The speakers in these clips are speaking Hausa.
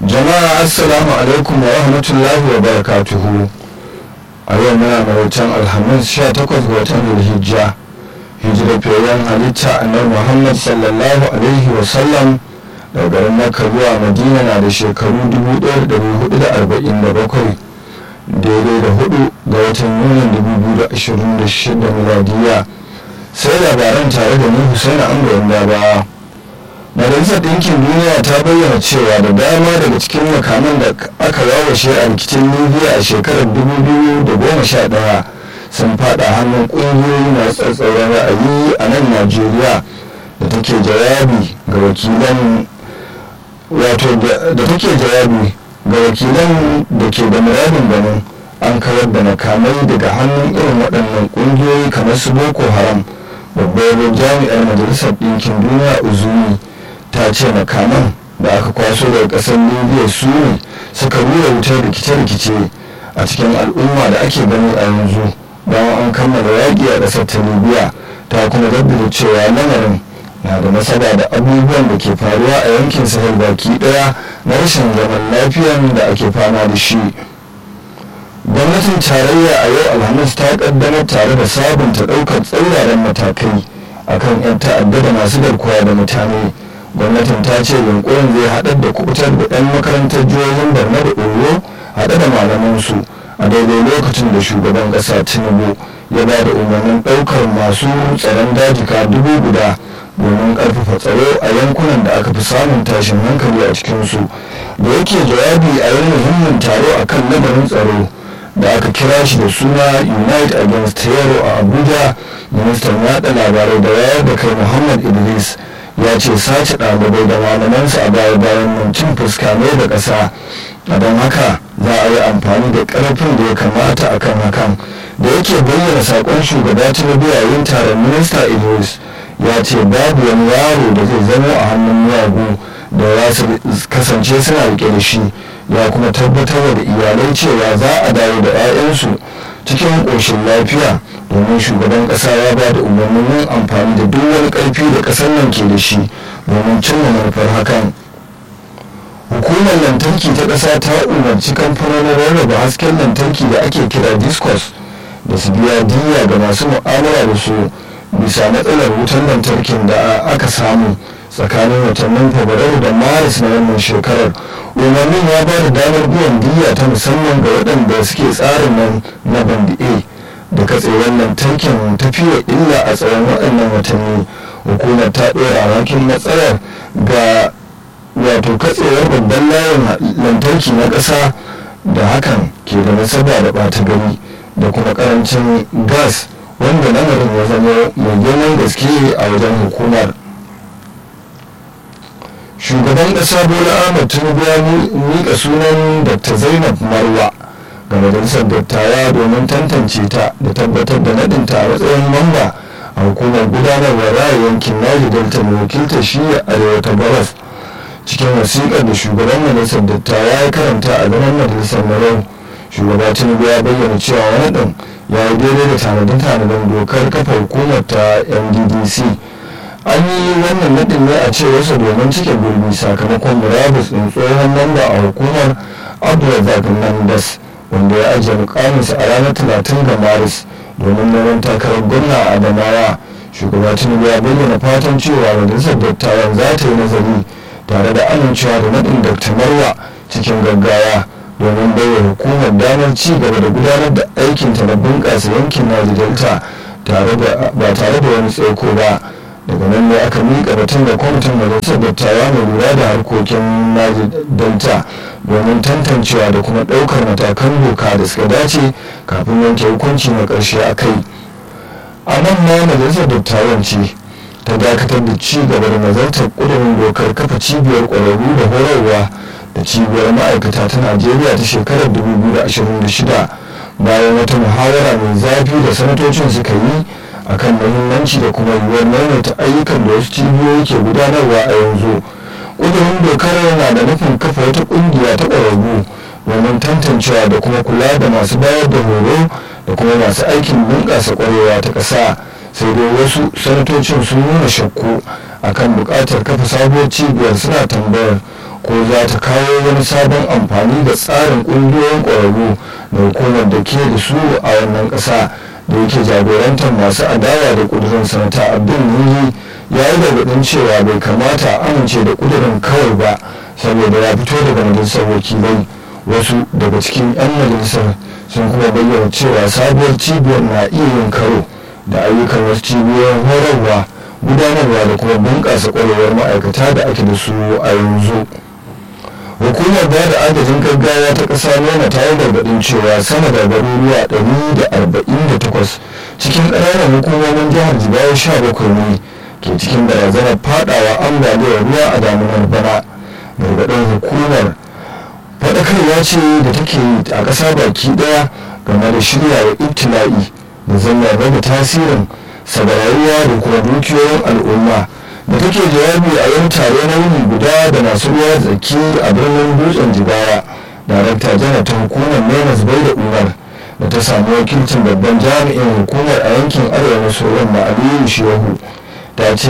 jama'a assalamu alaikum wa rahmatullahi wa barakatuhu a yau muna mawutan alhamis 18 ga watan zulhijja hijira fiyayyen halitta annabi muhammad sallallahu alaihi wa sallam daga garin makka zuwa madina na da shekaru 1447 daidai da hudu ga watan yunin 2026 miladiya sai labaran tare da ni husaina an da ba majalisar ɗinkin duniya ta bayyana cewa da dama daga cikin makaman da aka wawashe a rikicin libya a shekarar 2011 sun fada hannun ƙungiyoyi masu tsatsauran ra'ayi a nan najeriya da take jawabi ga wakilan wato da take jawabi ga wakilan da ke da muradin ganin an kawar da makamai daga hannun irin waɗannan ƙungiyoyi kamar su boko haram babbar jami'ar majalisar ɗinkin duniya uzuni ta ce makaman da aka kwaso daga ƙasar libya su ne suka rura wutar rikice-rikice a cikin al'umma da ake gani a yanzu bayan an kammala yaƙi a ƙasar ta libya ta kuma jaddada cewa lamarin na da nasaba da abubuwan da ke faruwa a yankin sahel baki ɗaya na rashin zaman lafiyan da ake fama da shi gwamnatin tarayya a yau alhamis ta kaddamar tare da sabunta ɗaukar tsauraran matakai akan 'yan ta'adda da masu garkuwa da mutane gwamnatin ta ce yunkurin zai haɗar da kubutar da 'yan makarantar jihohin borno da oyo haɗe da malamansu a daidai lokacin da shugaban ƙasa tinubu ya ba da umarnin ɗaukar masu tsaron dajika dubu guda domin ƙarfafa tsaro a yankunan da aka fi samun tashin hankali a cikinsu da yake jawabi a wani muhimmin taro a kan lamarin tsaro da aka kira shi da suna unite against terror a abuja ministan yaɗa labarai da wayar da kai muhammad idris ya ce sace ɗalibai da malamansu a baya bayan nan cin fuska ne da ƙasa a don haka za a yi amfani da ƙarfin da ya kamata a kan hakan da yake bayyana saƙon shugaba tinubu yayin taron minista idris ya ce babu wani yaro da zai zama a hannun miyagu da za su kasance suna rike da shi ya kuma tabbatar da iyalai cewa za a dawo da 'ya'yansu cikin ƙoshin lafiya domin shugaban ƙasa ya ba da umarnin yin amfani da duk wani ƙarfi da ƙasar nan ke da shi domin cimma manufar hakan hukumar lantarki ta ƙasa ta umarci kamfanonin rarraba hasken lantarki da ake kira discos da su biya diya ga masu mu'amala da su bisa matsalar wutar lantarkin da aka samu tsakanin watannin fabrairu da maris na wannan shekarar umarnin ya ba da damar biyan diya ta musamman ga waɗanda suke tsarin nan na bandi a da katsewar lantarkin tafiya illa a tsawon waɗannan watanni hukumar ta ɗora alhakin matsalar ga wato katsewar babban layin lantarki na ƙasa da hakan ke da nasaba da ɓata gari da kuma ƙarancin gas wanda lamarin ya zama mai girman gaske a wajen hukumar shugaban ƙasa bola ahmad tinubu ya miƙa sunan dr zainab marwa ga majalisar dattawa domin tantance ta da tabbatar da nadinta a matsayin mamba a hukumar gudanarwar raya yankin naji delta mai wakiltar shiya arewa ta gabas cikin wasiƙar da shugaban majalisar dattawa ya karanta a zaman majalisar marau shugaba tinubu ya bayyana cewa wani ɗin ya yi daidai da tanadin-tanadin dokar kafa hukumar ta nddc an yi wannan nadin ne a cewarsa domin cike gurbi sakamakon murabus ɗin tsohon mamba a hukumar abdulrazak nandas wanda ya ajiye mukaminsa a ranar 30 ga maris domin neman takarar gwamna a adamawa shugaba tinubu ya bayyana fatan cewa majalisar dattawan za ta yi nazari tare da amincewa da nadin dr marwa cikin gaggawa domin baiwa hukumar damar ci gaba da gudanar da aikinta na bunƙasa yankin naji delta ba tare da wani tsaiko ba daga nan ne aka miƙa batun da kwamitin majalisar dattawa mai lura da harkokin naji delta domin tantancewa da kuma ɗaukar matakan doka da suka dace kafin yanke hukunci na ƙarshe a kai a nan ma majalisar dattawan ce ta dakatar da ci gaba da nazartar ƙudurin dokar kafa cibiyar ƙwararru da horarwa da cibiyar ma'aikata ta najeriya ta shekarar 2026 bayan wata muhawara mai zafi da sanatocin suka yi akan muhimmanci da kuma yiwuwar maimaita ayyukan da wasu cibiyoyi ke gudanarwa a yanzu ƙudurin dokar na da nufin kafa wata ƙungiya ta ƙwararru domin tantancewa da kuma kula da masu bayar da horo da kuma masu aikin bunƙasa ƙwarewa ta ƙasa sai dai wasu sanatocin sun nuna shakku akan buƙatar kafa sabuwar cibiyar suna tambayar ko za ta kawo wani sabon amfani da tsarin ƙungiyoyin ƙwararru da hukumar da ke da su a wannan ƙasa da yake jagorantar masu adawa da ƙudurin sanata abdul nuni ya yi gargaɗin cewa bai kamata a amince da ƙudurin kawai ba saboda ya fito daga majalisar wakilai wasu daga cikin 'yan majalisar sun kuma bayyana cewa sabuwar cibiyar na iya yin karo da ayyukan wasu cibiyoyin horarwa gudanarwa da kuma bunƙasa ƙwarewar ma'aikata da ake da su a yanzu hukumar ba da agajin gaggawa ta ƙasa nuna ta yi gargaɗin cewa sama da garuruwa 148 cikin ƙananan hukumomin jihar jigawa 17 ne ke cikin barazanar fadawa ambaliyar ruwa a damunar bana gargaɗin hukumar faɗakarwa ce da take yi a ƙasa baki ɗaya game da shirya wa ibtila'i da zama rage tasirin sabarariya da kuma dukiyoyin al'umma da take jawabi a yin tare na yini guda da masu ruwa tsaki a birnin dutsen jigawa darakta janar ta hukumar menas bai da umar da ta samu wakilcin babban jami'in hukumar a yankin arewa maso yamma aliyu shehu ta ce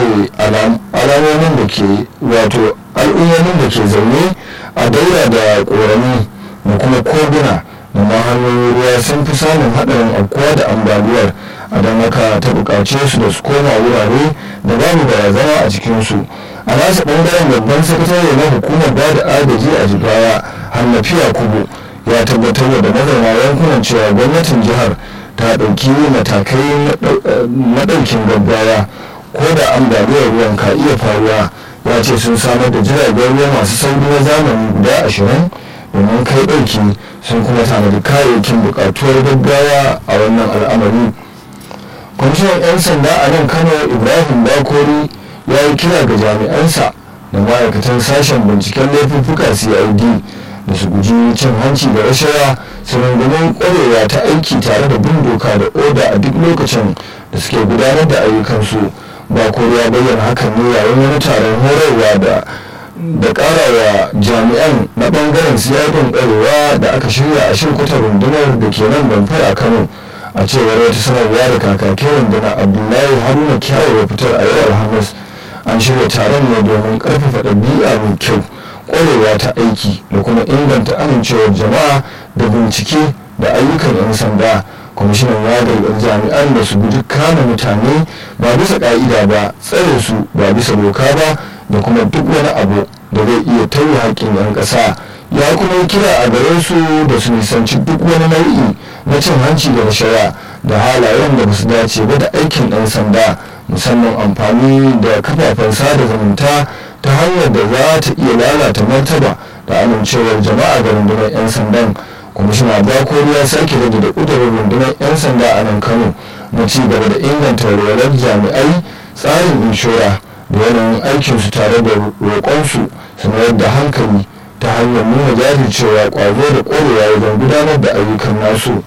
alamomin da ke wato al'ummomin da ke zaune a daura da ƙorami da kuma koguna da ma hanyoyin ruwa sun fi samun haɗarin afkuwa da ambaliyar a don haka ta buƙace su da su koma wurare da babu barazana a cikinsu a nasa ɓangaren babban sakatare na hukumar ba da agaji a jigawa hannafiya kubu ya tabbatar da mazauna yankunan cewa gwamnatin jihar ta ɗauki matakai na ɗaukin gaggawa ko da ambaliyar ruwan ka iya faruwa ya ce sun samar da jiragen ruwa masu sauri na zamani guda ashirin domin kai ɗauki sun kuma tanadi kayayyakin buƙatuwar gaggawa a wannan al'amari kwamishinan 'yan sanda a nan kano ibrahim bakori ya yi kira ga jami'ansa da ma'aikatan sashen binciken laifuffuka cid da su guji cin hanci da rashawa su rungumin kwarewa ta aiki tare da bin doka da oda a duk lokacin da suke gudanar da ayyukansu bakori ya bayyana hakan ne yayin wani taron horarwa da da karawa jami'an na bangaren siyadin kwarewa da aka shirya a shirkutar rundunar da ke nan damfara kano a cewar wata sanarwa da kakakin rundunar abdullahi haruna kyawu ya fitar a yau alhamis an shirya taron ne domin karfafa ɗabi'a mai kyau kwarewa ta aiki da kuma inganta amincewar jama'a da bincike da ayyukan 'yan sanda kwamishinan ya gargaɗi jami'an da su guji kama mutane ba bisa ƙa'ida ba tsare su ba bisa doka ba da kuma duk wani abu da zai iya tauye haƙƙin 'yan ƙasa ya kuma kira a gare su da su nisanci duk wani nau'i na cin hanci da rashawa da halayen da basu dace ba da aikin ɗan sanda musamman amfani da kafafen sada zumunta ta hanyar da za ta iya lalata martaba da amincewar jama'a ga rundunar 'yan sandan kwamishina bakori ya sake rage da ƙudurin rundunar 'yan sanda a nan kano na ci gaba da inganta walwalar jami'ai tsarin inshora da yanayin aikinsu tare da roƙonsu su mayar da hankali ta hanyar nuna jajircewa ƙwazo da ƙwarewa wajen gudanar da ayyukan nasu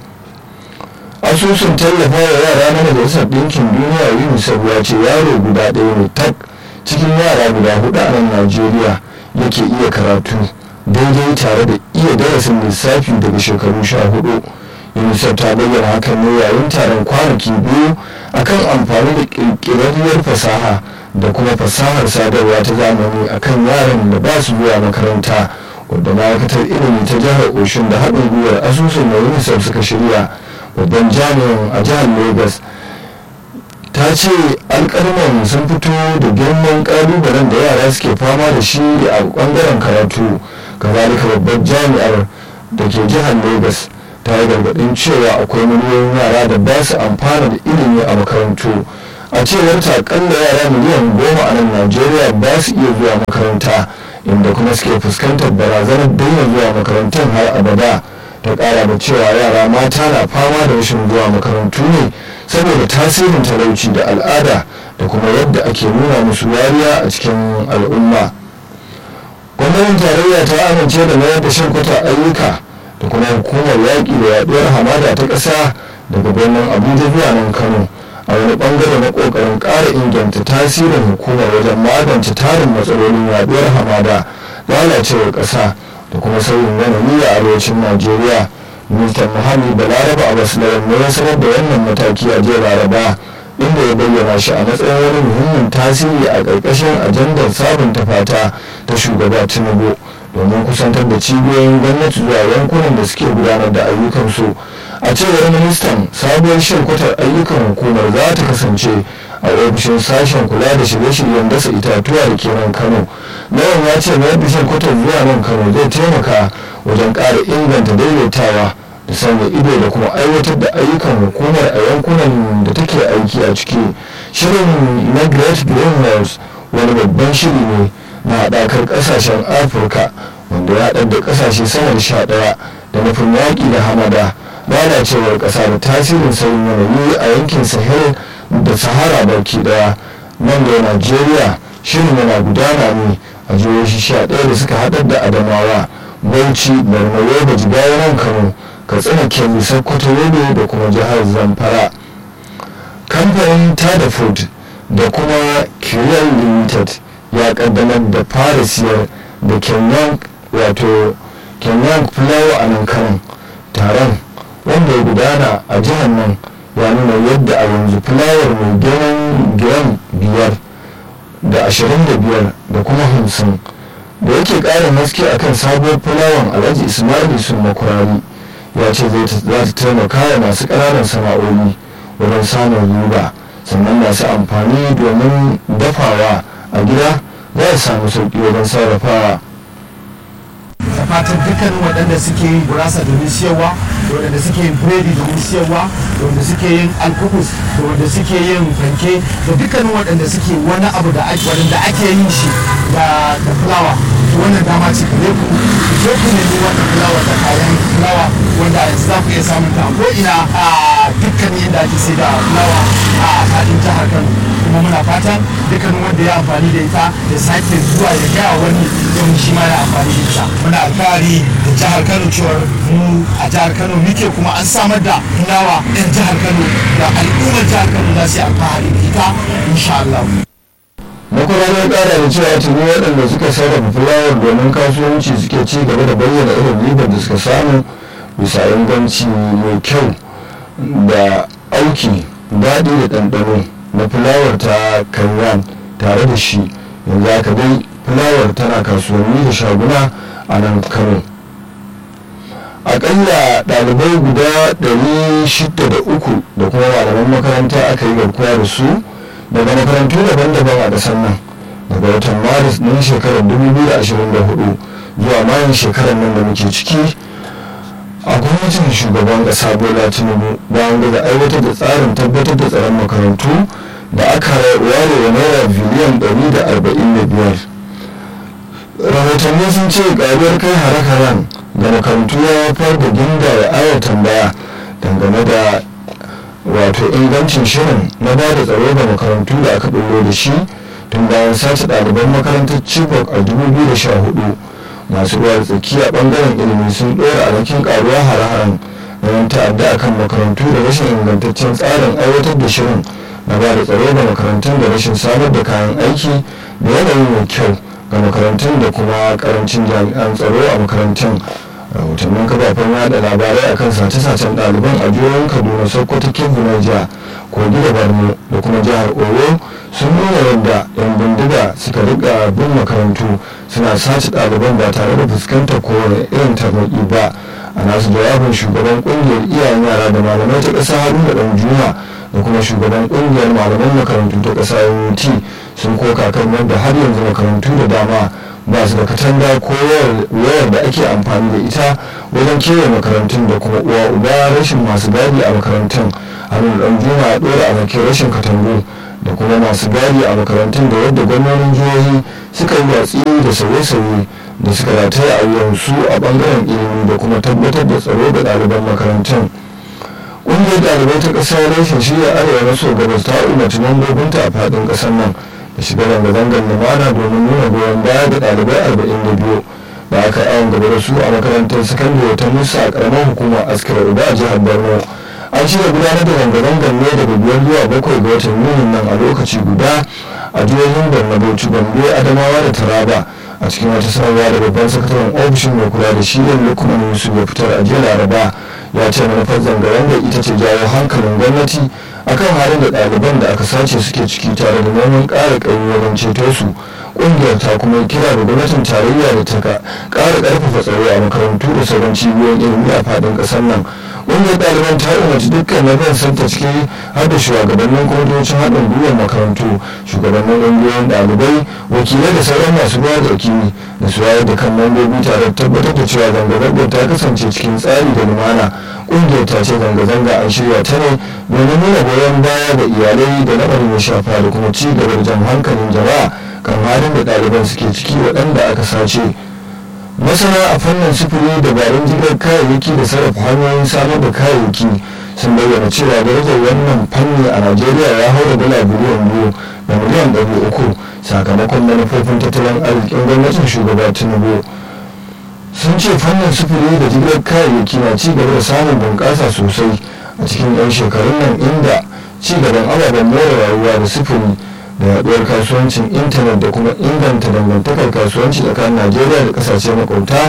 asusun tallafa wa yara na majalisar ɗinkin duniya unicef ya ce yaro guda ɗaya ne tak cikin yara guda hudu a nan najeriya yake iya karatu daidai tare da iya darasin lissafi daga shekaru sha hudu unicef ta bayyana hakan ne yayin taron kwanaki biyu akan amfani da ƙirƙirarriyar fasaha da kuma fasahar sadarwa ta zamani akan yaran da ba su zuwa makaranta wadda ma'aikatar ilimi ta jihar oshun da haɗin gwiwar asusun da unicef suka shirya babban jami'in a jihar lagos ta ce alkalman sun fito da girman kalubalen da yara suke fama da shi a bangaren karatu kazalika babban jami'ar da ke jihar lagos ta yi gargadin cewa akwai miliyoyin yara da ba su amfana da ilimi a makarantu a cewar ta akalla yara miliyan goma a nan najeriya ba su iya zuwa makaranta inda kuma suke fuskantar barazanar daina zuwa makarantun har abada ta kara da cewa yara mata na fama da rashin zuwa makarantu ne saboda tasirin talauci da al'ada da kuma yadda ake nuna musu wariya a cikin al'umma gwamnatin tarayya ta amince da mayar da shirkuta ayyuka da kuma hukumar yaƙi da yaɗuwar hamada ta ƙasa daga birnin abuja zuwa nan kano a wani bangare na ƙoƙarin ƙara inganta tasirin hukumar wajen magance tarin matsalolin yaɗuwar hamada lalacewar ƙasa da kuma sauyin yanayi a arewacin najeriya ministan muhalli balaraba abbas lawan ne ya sanar da wannan mataki a jiya laraba inda ya bayyana shi a matsayin wani muhimmin tasiri a ƙarƙashin ajandar sabunta fata ta shugaba tinubu domin kusantar da cibiyoyin gwamnati zuwa yankunan da suke gudanar da ayyukansu a cewar ministan sabuwar shirkutar ayyukan hukumar za ta kasance a ofishin sashen kula da shirye-shiryen dasa itatuwa da ke nan kano lawan ya ce mayar da shirkutar zuwa nan kano zai taimaka wajen ƙara inganta daidaitawa da sanya ido da kuma aiwatar da ayyukan hukumar a yankunan da take aiki a ciki shirin na great greenhouse wani babban shiri ne na haɗakar ƙasashen afirka wanda ya haɗar da ƙasashe sama da sha ɗaya da nufin yaƙi da hamada lalacewar ƙasa da tasirin sauyin yanayi a yankin sahel da sahara baki ɗaya nan da najeriya shirin yana gudana ne a jihohi sha ɗaya da suka haɗar da adamawa bauchi borno yobe jigawa nan kano katsina kebbi sokoto yobe da kuma jihar zamfara kamfanin tada food da kuma kiriyar limited ya kaddamar da fara siyar da kenyan wato kenyan flower a nan kanan taron wanda ya gudana a jihar nan ya nuna yadda a yanzu fulawar mai girman gram biyar da ashirin da biyar da kuma hamsin da yake ƙarin haske akan sabuwar fulawan alhaji ismail sun makurari ya ce za ta taimaka wa masu ƙananan sana'o'i wurin samun riba sannan masu amfani domin dafawa a gida za su samu sauƙi wajen sarrafawa da fatan dukkanin waɗanda suke yin gurasa domin siyarwa da waɗanda suke yin biredi domin siyarwa da wanda suke yin alkukus da wanda suke yin fanke da dukkanin waɗanda suke wani abu da ake waɗanda ake yin shi da da fulawa to wannan dama ce gare ku zo ku nemi wannan fulawa da kayan fulawa wanda yanzu za ku iya samun ta ko ina a dukkanin yadda ake sai da fulawa a faɗin jihar Kano kuma muna fatan dukkanin wanda ya amfani da ita ya sake zuwa ya gaya wani don shi ma ya amfani da ita muna alfahari da jihar kano cewar mu a jihar kano muke kuma an samar da fulawa yan jihar kano da al'ummar jihar kano za su yi alfahari da ita insha Allah. makwararren kara da cewa tuni waɗanda suka sarrafa fulawar domin kasuwanci suke ci gaba da bayyana irin ribar da suka samu bisa inganci mai kyau da auki daɗi da ɗanɗano na fulawar ta kanyan tare da shi yanzu haka dai fulawar tana kasuwanni da shaguna a nan kano akalla ɗalibai guda 603 da kuma malaman makaranta aka yi garkuwa da su daga makarantu daban-daban a ƙasar nan daga watan maris ɗin shekarar 2024 zuwa mayan shekarar nan da muke ciki a gwamnatin shugaban ƙasa bola tinubu bayan daga aiwatar da tsarin tabbatar da tsaron makarantu da aka ware wa naira biliyan 145 rahotanni sun ce ƙaruwar kai hare-haren da makarantu ya haifar da ginda da ayar tambaya dangane da wato ingancin shirin na ba da tsaro ga makarantu da aka bullo da shi tun bayan sace ɗaliban makarantar chibok a 2014 masu ruwa da tsaki a ɓangaren ilimi sun ɗora alhakin ƙaruwa hare-haren na yan ta'adda akan makarantu da rashin ingantaccen tsarin aiwatar da shirin na ba da tsaro ga makarantun da rashin samar da kayan aiki da yanayi mai kyau ga makarantun da kuma karancin jami'an tsaro a makarantun rahotannin kafafen yada labarai akan sace-sacen ɗaliban a jihohin kaduna sokoto kebbi niger kogi da borno da kuma jihar oyo sun nuna yadda yan bindiga suka riga bin makarantu suna sace ɗaliban ba tare da fuskantar kowane irin tarnaƙi ba a nasu jawabin shugaban ƙungiyar iyayen yara da malamai ta ƙasa haruna ɗan juma da kuma shugaban ƙungiyar malaman makarantu ta ƙasa ut sun koka kan yadda har yanzu makarantu da dama ba su da katanga ko wayar da ake amfani da ita wajen kewaye makarantun da kuma uwa uba rashin masu gadi a makarantun hannun dan juma ya dora a bakin rashin katangu da kuma masu gadi a makarantun da yadda gwamnonin jihohi suka yi watsi da sauye-sauye da suka rataya a wuyansu a bangaren ilimi da kuma tabbatar da tsaro ga ɗaliban makarantun ƙungiyar ɗalibai ta ƙasa rashin shirya arewa maso gabas ta umarci mambobinta a faɗin ƙasar nan da shiga zanga-zangar lumana domin nuna goyon baya ga ɗalibai arba'in da biyu da aka yawon gaba da su a makarantar sakandare ta musa a ƙaramar hukumar askira uba a jihar borno an shirya gudanar da zanga-zangar ne daga biyar zuwa bakwai ga watan yunin nan a lokaci guda a jihohin borno bauchi gombe adamawa da taraba a cikin wata sanarwa da babban sakataren ofishin mai kula da shirin lukman yusuf ya fitar a jiya laraba ya ce manufar zanga-zangar ita ce jawo hankalin gwamnati akan halin da ɗaliban da aka sace suke ciki tare da neman ƙara ƙaimi wajen ceto su ƙungiyar ta kuma kira da gwamnatin tarayya da ta ƙara ƙarfafa tsaro a makarantu da sauran cibiyoyin ilimi a faɗin ƙasar nan ƙungiyar ɗaliban ta umarci dukkan na ban santa ciki har da shugabannin kwamitocin haɗin gwiwar makarantu shugabannin ƙungiyoyin ɗalibai wakilai da sauran masu ruwa da wakili da su wayar da kan mambobi tare da tabbatar da cewa zanga-zangar ta kasance cikin tsari da lumana ƙungiyar ta ce zanga-zanga an shirya ta ne domin nuna goyon baya ga iyalai da lamarin ya shafa da kuma ci gaba da jan hankalin jama'a kan halin da ɗaliban suke ciki waɗanda aka sace masana a fannin sufuri dabarun jigilar kayayyaki da sarrafa hanyoyin samar da kayayyaki sun bayyana cewa darajar wannan fanni a najeriya ya haura dala biliyan biyu da miliyan ɗari uku sakamakon manufofin tattalin arzikin gwamnatin shugaba tinubu sun ce fannin sufuri da jigilar kayayyaki na ci gaba da samun bunƙasa sosai a cikin 'yan shekarun nan inda ci gaban ababen more rayuwa da sufuri da yaduwar kasuwancin intanet da kuma inganta dangantakar kasuwanci tsakanin najeriya da kasashe makwabta